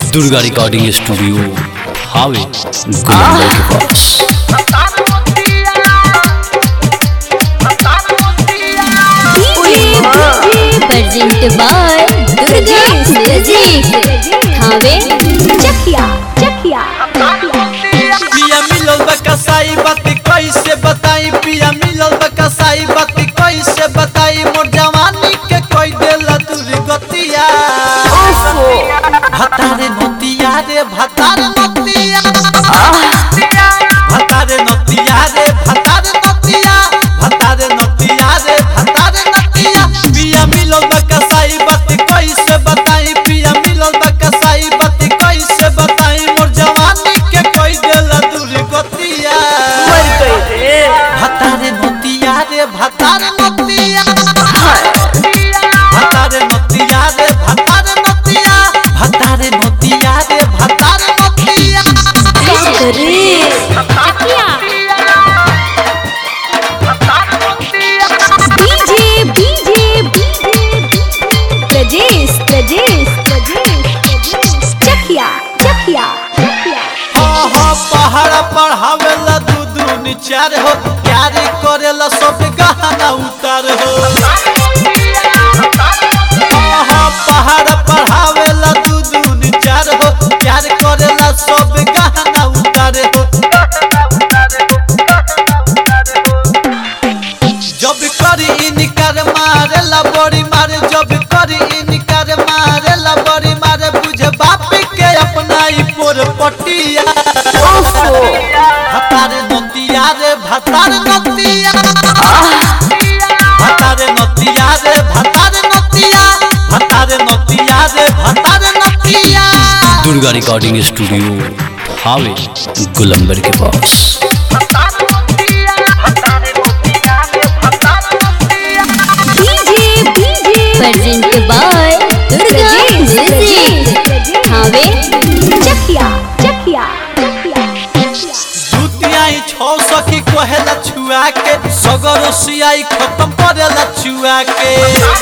Durga recording studio हावे गुलंबर के पास present by Durga music Thawe Chakiya Chakiya पिया मिलल बा कसाई बात कैसे बताई पिया मिलल बा कसाई बात कैसे बताई मोर जवानी के कोई देला दूर गतिया भतारे नतिया रे भतारे नतिया भतारे नतिया रे भतारे नतिया भतारे नतिया रे भतारे नतिया पिया मिलल बा कसाई बात कैसे बताई पिया मिलल बा कसाई बात कैसे बताई मोर जवानी के कोई देला दूर गतिया भतारे नतिया रे भतारे नतिया भतारे नतिया रे भतारे नतिया भतारे नतिया रे भतारे नतिया डीजे डीजे प्रजेश प्रजेश प्रजेश चकिया चकिया हाँ हाँ पहाड़ पढ़ावेला दू दू निचार हो प्यार करेला सब गहना उतार हो हाँ हाँ पहाड़ पढ़ावेला दू दू निचार हो प्यार करेला सब गहना उतार हो जब करी इनकार मारेला बड़ी मारे जब करी इनकार मारेला बड़ी मारे बुझे बाप के अपना ही पोर पटिया भतारे नतिया रे भतारे नतिया भतारे नतिया रे भतारे नतिया भतारे नतिया रे भतारे नतिया दुर्गा रिकॉर्डिंग स्टूडियो हावे गुलंबर के पास DJ DJ present by Durga music Thawe Chakiya Chakiya जुतियाई छौ सखी कहेला छुआ के सगर सियाई खत्म करेला छुआ के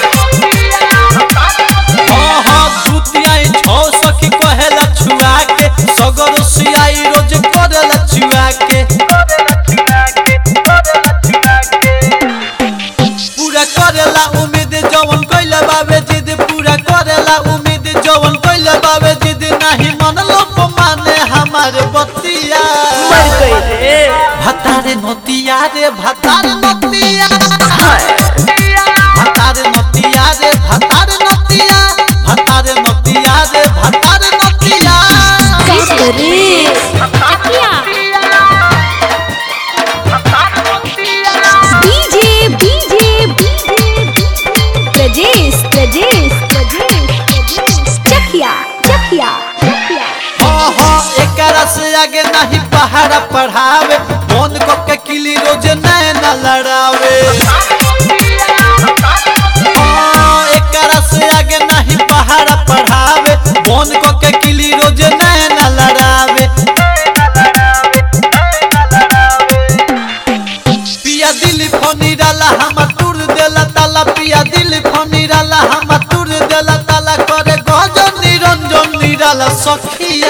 हाँ हाँ जुतियाई छौ सखी कहेला छुआ के सगर सियाई रोज करेला छुआ के पूरा करेला उम्मीद जवन कइले बाबे जिद पूरा करेला उम्मीद जवन कइले बाबे जिद नाही मन लोक माने हमार बतिया भतारे नतिया रे भतारे नतिया भतारे नतिया रे भतारे नतिया भतारे नतिया रे भतारे नतिया डीजे डीजे प्रजेश प्रजेश प्रजेश चकिया चकिया हाँ हाँ एकरा से आगे नहीं पहाड़ा पढ़ावे फोन को के किली रोज नैना लड़ावे हाँ एकरा से आगे नहीं पहाड़ा पढ़ावे फोन को के किली रोज नैना लड़ावे पिया दिल फोनी डाला हम तुर देला ताला पिया दिल फोनी डाला हम तुर देला ताला करे गजन निरंजन निराला सखिया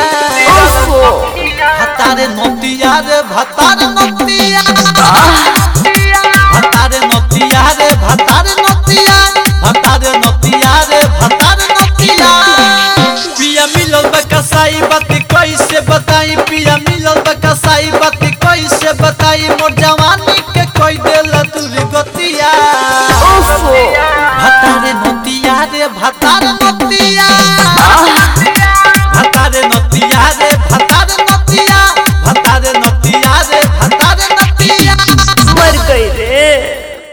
भतारे नतिया रे भतारे नतिया भतारे नतिया रे भतारे नतिया भतारे नतिया रे भतारे नतिया पिया मिलल बा कसाई बात कैसे बताई